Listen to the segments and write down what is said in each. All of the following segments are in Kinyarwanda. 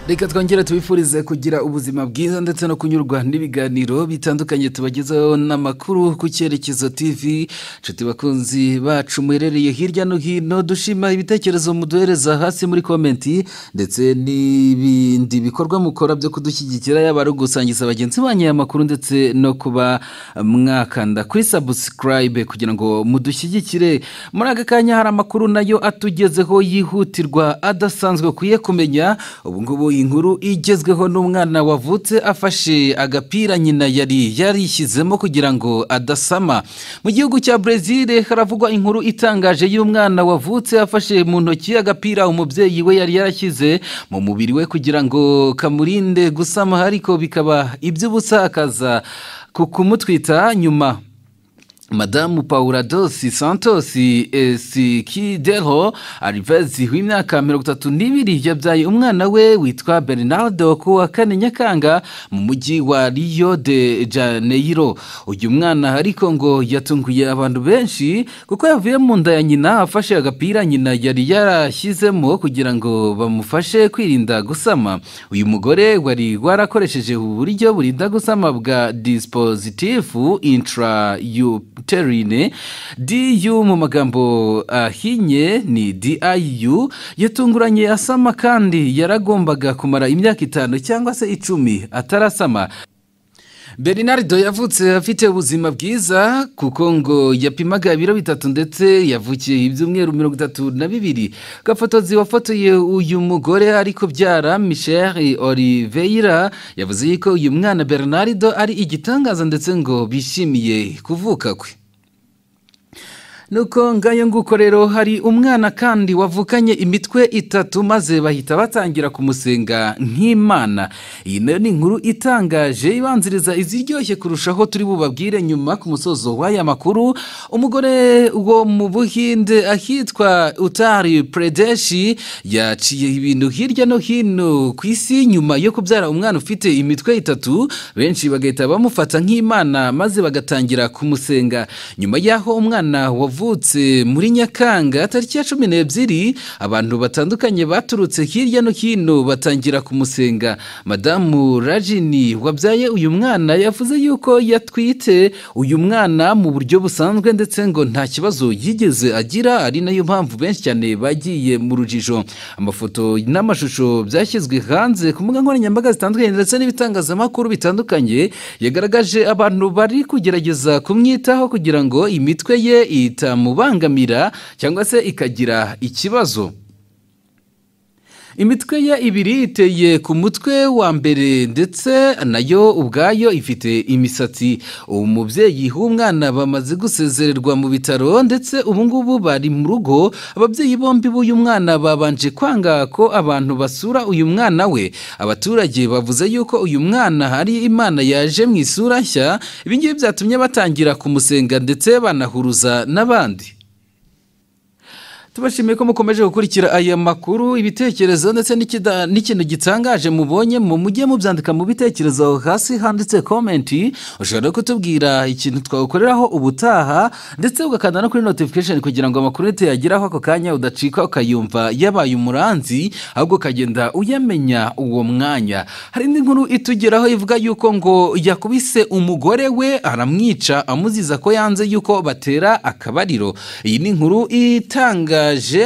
reka twongere tubifurize kugira ubuzima bwiza ndetse no kunyurwa n'ibiganiro bitandukanye tubagezaho n'amakuru ku cyerekezo tv nshuti bakunzi bacu muherereye hirya no hino dushima ibitekerezo muduhereza hasi muri komenti ndetse n'ibindi bikorwa mukora byo kudushyigikira yaba ari ugusangiza bagenzi banyu aya makuru ndetse no kuba mwakanda kuri sabusikarayibe kugira ngo mudushyigikire muri aka kanya hari amakuru nayo atugezeho yihutirwa adasanzwe ukwiye kumenya ubu ngubu inkuru igezweho n'umwana wavutse afashe agapira nyina yari yarishyizemo kugira ngo adasama mu gihugu cya brezil haravugwa inkuru itangaje y'umwana wavutse afashe mu ntoki agapira umubyeyi we yari yarashyize mu mubiri we kugira ngo kamurinde gusama ariko bikaba iby'ubusa akaza ku kumutwita nyuma madamu pauradosi santosi esikidero arivezi w'imyaka mirongo itatu n'ibiri yabyaye umwana we witwa bernardo ku wa kane nyakanga mu mujyi wa rio de janeiro uyu mwana ariko ngo yatunguye abantu benshi kuko yavuye mu nda ya nyina afashe agapira nyina yari yarashyizemo kugira ngo bamufashe kwirinda gusama uyu mugore wari warakoresheje uburyo burinda gusama bwa dispositifu intrayup terine diyu mu magambo ahinye uh, ni diyu yatunguranye asama kandi yaragombaga kumara imyaka itanu cyangwa se icumi atarasama bernardo yavutse afite ubuzima bwiza kuko ngo yapimaga ibiro bitatu ndetse yavukiye ibyumweru mirongo itatu na bibiri gafotozi wafotoye uyu mugore ari kubyara michelle oliveira yavuze yuko uyu mwana bernardo ari igitangaza ndetse ngo bishimiye kuvuka kwe nuko ngayo nguko rero hari umwana kandi wavukanye imitwe itatu maze bahita batangira kumusenga nk'imana iyi nayo ni inkuru itangaje ibanziriza iziryoshye kurushaho turi bubabwire nyuma ku musozo w'aya makuru umugore wo mu buhinde ahitwa utari predeshi yaciye ibintu hirya no hino ku isi nyuma yo kubyara umwana ufite imitwe itatu benshi bagahita bamufata nk'imana maze bagatangira kumusenga nyuma y'aho umwana wavukanye wavutse muri nyakanga tariki ya cumi n'ebyiri abantu batandukanye baturutse hirya no hino batangira kumusenga madamu rajini wabyaye uyu mwana yavuze yuko yatwite uyu mwana mu buryo busanzwe ndetse ngo nta kibazo yigeze agira ari nayo mpamvu benshi cyane bagiye mu rujijo amafoto n'amashusho byashyizwe hanze ku mbuga nkoranyambaga zitandukanye ndetse n'ibitangazamakuru bitandukanye yagaragaje abantu bari kugerageza kumwitaho kugira ngo imitwe ye ita itamubangamira cyangwa se ikagira ikibazo imitwe ye ibiri iteye ku mutwe wa mbere ndetse nayo ubwayo ifite imisatsi ubu mubyeyi w'umwana bamaze gusezererwa mu bitaro ndetse ubu ngubu bari mu rugo ababyeyi bombi b'uyu mwana babanje kwanga ko abantu basura uyu mwana we abaturage bavuze yuko uyu mwana hari imana yaje mu isura nshya ibingibi byatumye batangira kumusenga ndetse banahuruza n'abandi tubashimiye ko mukomeje gukurikira aya makuru ibitekerezo ndetse n'ikintu gitangaje mubonye mu mujye mubyandika mu bitekerezo hasi handitse komenti ushobora kutubwira ikintu twawukoreraho ubutaha ndetse ugakanda no kuri notification kugira ngo amakuru tuyageraho ako kanya udacika ukayumva yabaye umuranzi ahubwo ukagenda uyamenya uwo mwanya hari indi nkuru itugeraho ivuga yuko ngo yakubise umugore we aramwica amuziza ko yanze yuko batera akabariro iyi ni inkuru itanga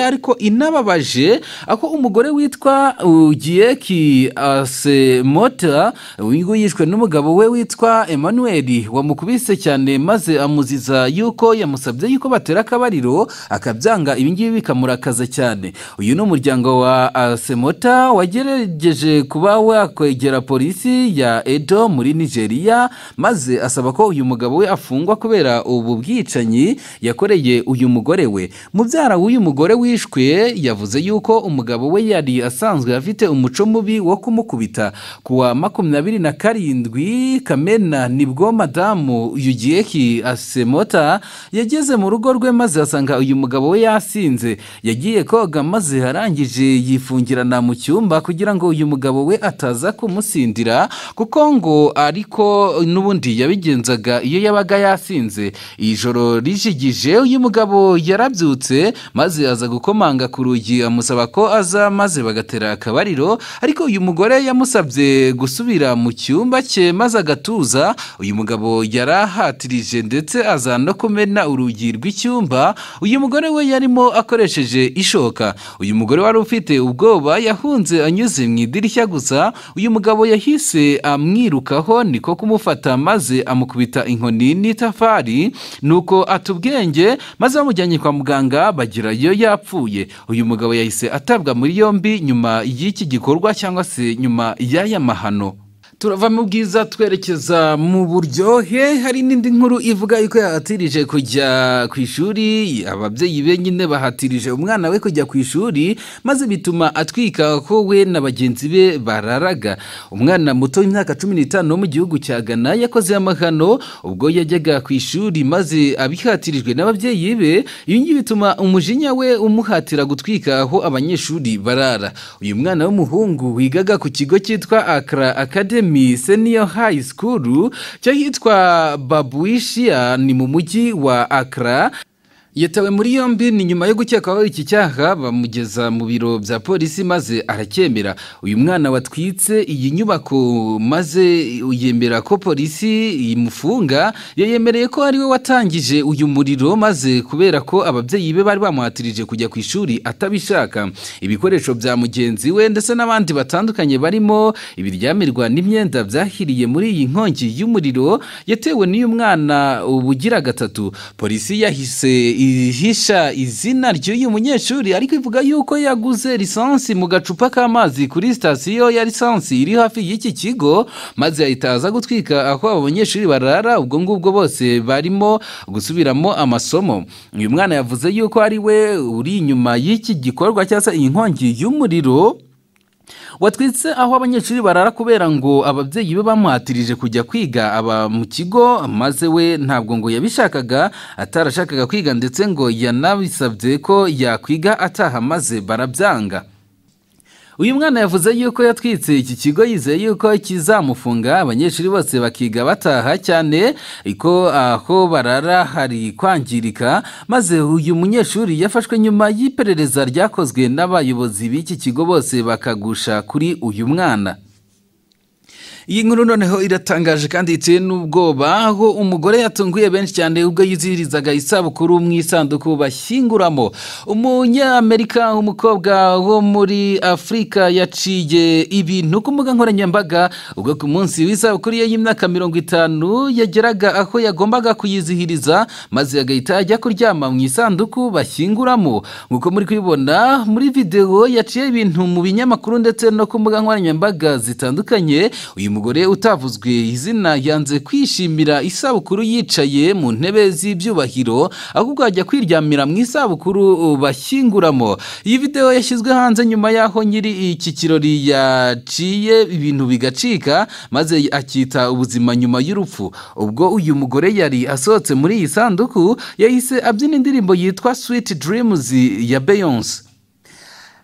ariko inababaje aho umugore witwa ugiyeki asemota wingu yishwe n'umugabo we witwa Emmanuel wamukubise cyane maze amuziza yuko yamusabye yuko batera akabariro akabyanga ibingibi bikamurakaza cyane uyu ni umuryango wa asemota wagerageje kuba wakwegera polisi ya edo muri nigeria maze asaba ko uyu mugabo we afungwa kubera ubu bwicanyi yakoreye uyu mugore we mubyara w'uyu umugore wishwe yavuze yuko umugabo we yari asanzwe afite umuco mubi wo kumukubita ku wa makumyabiri na karindwi kamena nibwo madamu yugiyeki asemota yageze mu rugo rwe maze asanga uyu mugabo we yasinze yagiye koga maze arangije yifungirana mu cyumba kugira ngo uyu mugabo we ataza kumusindira kuko ngo ariko n'ubundi yabigenzaga iyo yabaga yasinze ijoro rijigije uyu mugabo yarabyutse maze maze aza gukomanga ku rugi amusaba ko aza maze bagatera akabariro ariko uyu mugore yamusabye gusubira mu cyumba cye maze agatuza uyu mugabo yari ahatirije ndetse aza no kumena urugi rw'icyumba uyu mugore we yarimo akoresheje ishoka uyu mugore wari ufite ubwoba yahunze anyuze mu idirishya gusa uyu mugabo yahise amwirukaho niko kumufata maze amukubita inkoni n'itafari nuko ata ubwenge maze bamujyanye kwa muganga bagerayo yapfuye uyu mugabo yahise atabwa muri yombi nyuma y'iki gikorwa cyangwa se nyuma y'aya mahano turava mu bwiza twerekeza mu buryohe hari n'indi nkuru ivuga yuko yahatirije kujya ku ishuri ababyeyi be nyine bahatirije umwana we kujya ku ishuri maze bituma atwika ko we na bagenzi be bararaga umwana muto w'imyaka cumi n'itanu wo mu gihugu cya ghana yakoze amahano ubwo yajyaga ku ishuri maze abihatirijwe n'ababyeyi be ibi ngibi bituma umujinya we umuhatira gutwika aho abanyeshuri barara uyu mwana w'umuhungu wigaga ku kigo cyitwa akara akademi Academy Senior High School cyahitwa Babuishia ni mu mujyi wa Accra yatawe muri yombi ni nyuma yo gukekwaho iki cyaha bamugeza mu biro bya polisi maze aracyemera uyu mwana watwitse iyi nyubako maze yemera ko polisi imufunga yayemereye ko ari we watangije uyu muriro maze kubera ko ababyeyi be bari bamuhatirije kujya ku ishuri atabishaka ibikoresho bya mugenzi we ndetse n'abandi batandukanye barimo ibiryamirwa n'imyenda byahiriye muri iyi nkongi y'umuriro yatewe n'uyu mwana ubugira gatatu polisi yahise ihisha izina ry'uyu munyeshuri ariko ivuga yuko yaguze lisansi mu gacupa k'amazi kuri sitasiyo ya lisansi iri hafi y'iki kigo maze yahita aza gutwika aho abo banyeshuri barara ubwo ngubwo bose barimo gusubiramo amasomo uyu mwana yavuze yuko ari we uri inyuma y'iki gikorwa cyangwa se iyi nkongi y'umuriro watwitse aho abanyeshuri barara kubera ngo ababyeyi be bamuhatirije kujya kwiga aba mu kigo maze we ntabwo ngo yabishakaga atarashakaga kwiga ndetse ngo yanabisabye ko yakwiga ataha maze barabyanga uyu mwana yavuze yuko yatwitse iki kigo yizeye yuko kizamufunga abanyeshuri bose bakiga bataha cyane ko aho barara hari kwangirika maze uyu munyeshuri yafashwe nyuma y'iperereza ryakozwe n'abayobozi b'iki kigo bose bakagusha kuri uyu mwana iyi nkuru noneho iratangaje kandi iteye n'ubwoba aho umugore yatunguye benshi cyane ubwo yizihirizaga isabukuru mu isanduku bashyinguramo umunyamerika umukobwa wo muri afurika yaciye ibintu ku mbuga nkoranyambaga ubwo ku munsi w'isabukuru ye y'imyaka mirongo itanu yageraga aho yagombaga kuyizihiriza maze agahita ajya kuryama mu isanduku bashyinguramo nk'uko muri kubibona muri videwo yaciye ibintu mu binyamakuru ndetse no ku mbuga nkoranyambaga zitandukanye uyu umugore utavuzwe izina yanze kwishimira isabukuru yicaye mu ntebe z'ibyubahiro ahubwo ajya kwiryamira mu isabukuru bashyinguramo iyi videwo yashyizwe hanze nyuma y'aho nyiri iki kirori yaciye ibintu bigacika maze akita ubuzima nyuma y'urupfu ubwo uyu mugore yari asohotse muri iyi sanduku yahise abyina indirimbo yitwa switi Dreams ya beyonce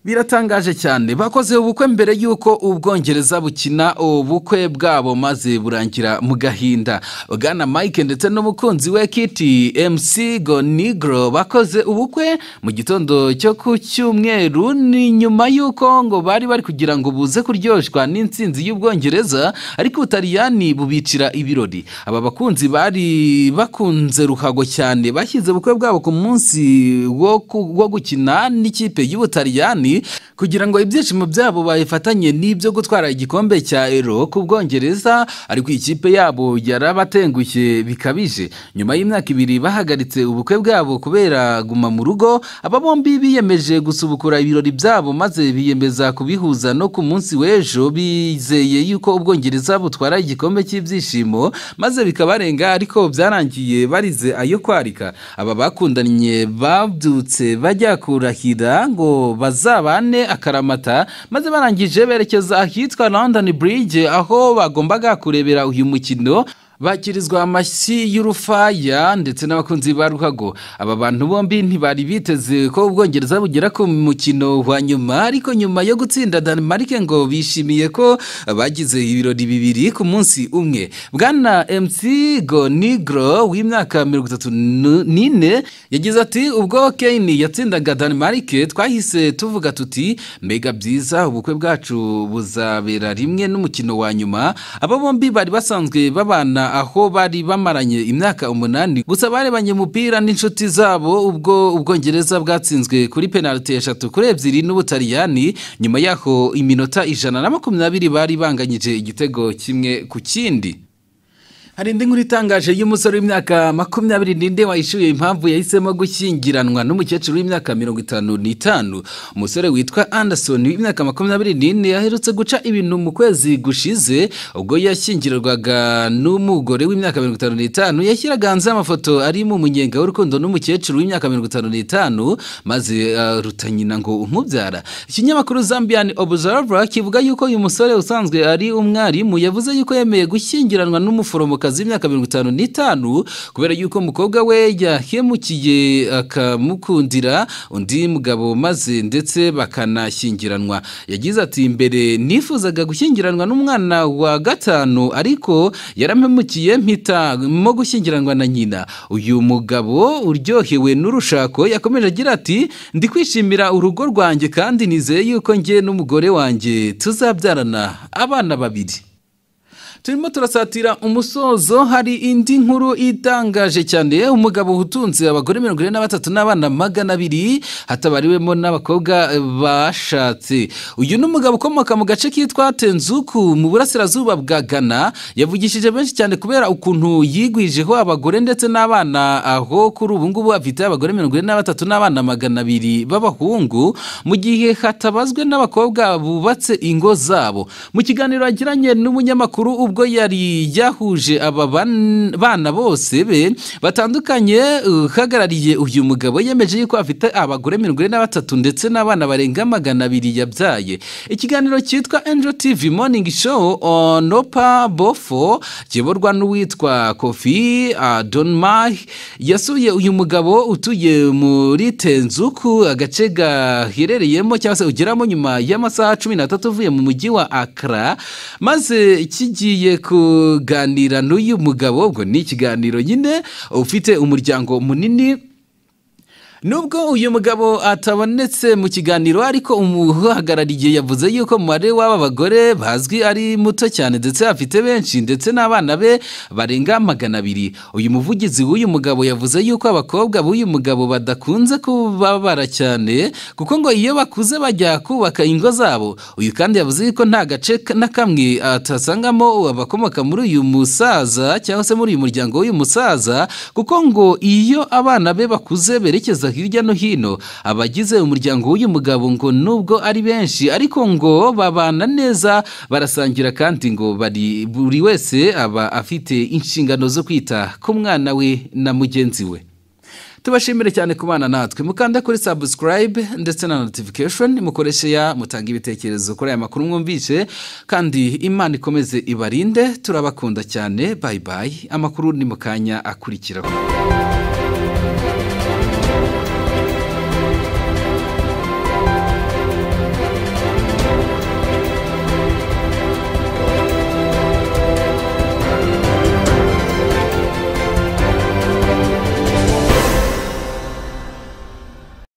biratangaje cyane bakoze ubukwe mbere y'uko ubwongereza bukina ubukwe bwabo maze burangira mu gahinda bwana mike ndetse n'umukunzi we kiti mc gonigro bakoze ubukwe mu gitondo cyo ku cyumweru ni nyuma y'uko ngo bari bari kugira ngo buze kuryoshwa n'insinzi y'ubwongereza ariko ubutaliyani bubicira ibirori aba bakunzi bari bakunze ruhago cyane bashyize ubukwe bwabo ku munsi wo gukina n'ikipe y'ubutaliyani kugira ngo ibyishimo byabo babifatanye n'ibyo gutwara igikombe cya ero ku bwongereza ariko ikipe yabo yarabatengushye bikabije nyuma y'imyaka ibiri bahagaritse ubukwe bwabo kubera guma mu rugo aba bombi biyemeje gusubukura ibirori byabo maze biyemeza kubihuza no ku munsi w'ejo bizeye yuko ubwongereza butwara igikombe cy'ibyishimo maze bikabarenga ariko byarangiye barize ayo kwarika aba bakundanye babyutse bajya kurahira ngo bazaba bane akaramata maze barangije berekeza ahitwa london bridge aho bagombaga kurebera uyu mukino bakirizwa amashyi y'urufaya ndetse n'abakunzi ba ruhago aba bantu bombi ntibari biteze ko ubwongereza bugera ku mukino wa nyuma ariko nyuma yo gutsinda Denmark ngo bishimiye ko bagize ibirori bibiri ku munsi umwe bwana mc gonigro w'imyaka mirongo itatu n'ine yagize ati ubwo kane yatsindaga Denmark twahise tuvuga tuti mbega byiza ubukwe bwacu buzabera rimwe n'umukino wa nyuma aba bombi bari basanzwe babana aho bari bamaranye imyaka umunani gusa barebanye umupira n'inshuti zabo ubwo ubwongereza bwatsinzwe kuri penaliti eshatu kuri ebyiri n'ubutaliyani nyuma yaho iminota ijana na makumyabiri bari banganyije igitego kimwe ku kindi hari indi nkuru itangaje y'umusore w'imyaka makumyabiri n'inde wahishuye impamvu yahisemo gushyingiranwa n'umukecuru w'imyaka mirongo itanu n'itanu umusore witwa anderson w'imyaka makumyabiri n'ine yaherutse guca ibintu mu kwezi gushize ubwo yashyingirwaga n'umugore w'imyaka mirongo itanu n'itanu yashyiraga hanze amafoto ari mu munyenga w'urukundo n'umukecuru w'imyaka mirongo itanu n'itanu maze aruta nyina ngo umubyara ikinyamakuru zambian observer kivuga yuko uyu musore usanzwe ari umwarimu yavuze yuko yemeye gushyingiranwa n'umuforomo kazi y'imyaka mirongo itanu n'itanu kubera yuko umukobwa we yahemukiye akamukundira undi mugabo maze ndetse bakanashyingiranwa yagize ati mbere nifuzaga gushyingiranwa n'umwana wa gatanu ariko yaramemukiye mpitamo gushyingiranwa na nyina uyu mugabo uryohewe n'urushako yakomeje agira ati ndi kwishimira urugo rwanjye kandi nizeye yuko njye n'umugore wanjye tuzabyarana abana babiri turimo turasatira umusozo hari indi nkuru itangaje cyane umugabo utunze abagore mirongo ine na batatu n'abana magana abiri hatabariwemo n'abakobwa bashatse uyu ni umugabo ukomoka mu gace kitwa tenzuku mu burasirazuba bwa ghana yavugishije benshi cyane kubera ukuntu yigwijeho abagore ndetse n'abana aho kuri ubu ngubu afite abagore mirongo ine na batatu n'abana magana abiri b'abahungu mu gihe hatabazwe n'abakobwa bubatse ingo zabo mu kiganiro yagiranye n'umunyamakuru ubwo yari yahuje aba bana bose be batandukanye uhagarariye uyu mugabo yemeje yuko afite abagore mirongo ine na batatu ndetse n'abana barenga magana abiri yabyaye ikiganiro cyitwa angel tv morning show on opa bofo kiyoborwa n'uwitwa kofi donmai yasuye uyu mugabo utuye muri tenzuku agace gaherereyemo cyangwa se ugeramo nyuma y'amasaha cumi n'atatu uvuye mu mujyi wa akara maze kigiye kuganira n'uyu mugabo ubwo ni ikiganiro nyine ufite umuryango munini nubwo uyu mugabo atabonetse mu kiganiro ariko umuhagarariye yavuze yuko umubare w'aba bagore bazwi ari muto cyane ndetse afite benshi ndetse n'abana be barenga magana abiri uyu muvugizi w'uyu mugabo yavuze yuko abakobwa b'uyu mugabo badakunze kubabara cyane kuko ngo iyo bakuze bajya kubaka ingo zabo uyu kandi yavuze yuko nta gace na kamwe atasangamo abakomoka muri uyu musaza cyangwa se muri uyu muryango w'uyu musaza kuko ngo iyo abana be bakuze berekeza hirya no hino abagize umuryango w'uyu mugabo ngo nubwo ari benshi ariko ngo babana neza barasangira kandi ngo bari buri wese aba afite inshingano zo kwita ku mwana we na mugenzi we tubashimire cyane ku bana natwe mukanda kuri sabusikarayibe ndetse na notifikashoni mukoreshe ya mutanga ibitekerezo kuri aya makuru mwumvise kandi imana ikomeze ibarinde turabakunda cyane bayi bayi amakuru ni mu kanya akurikiraho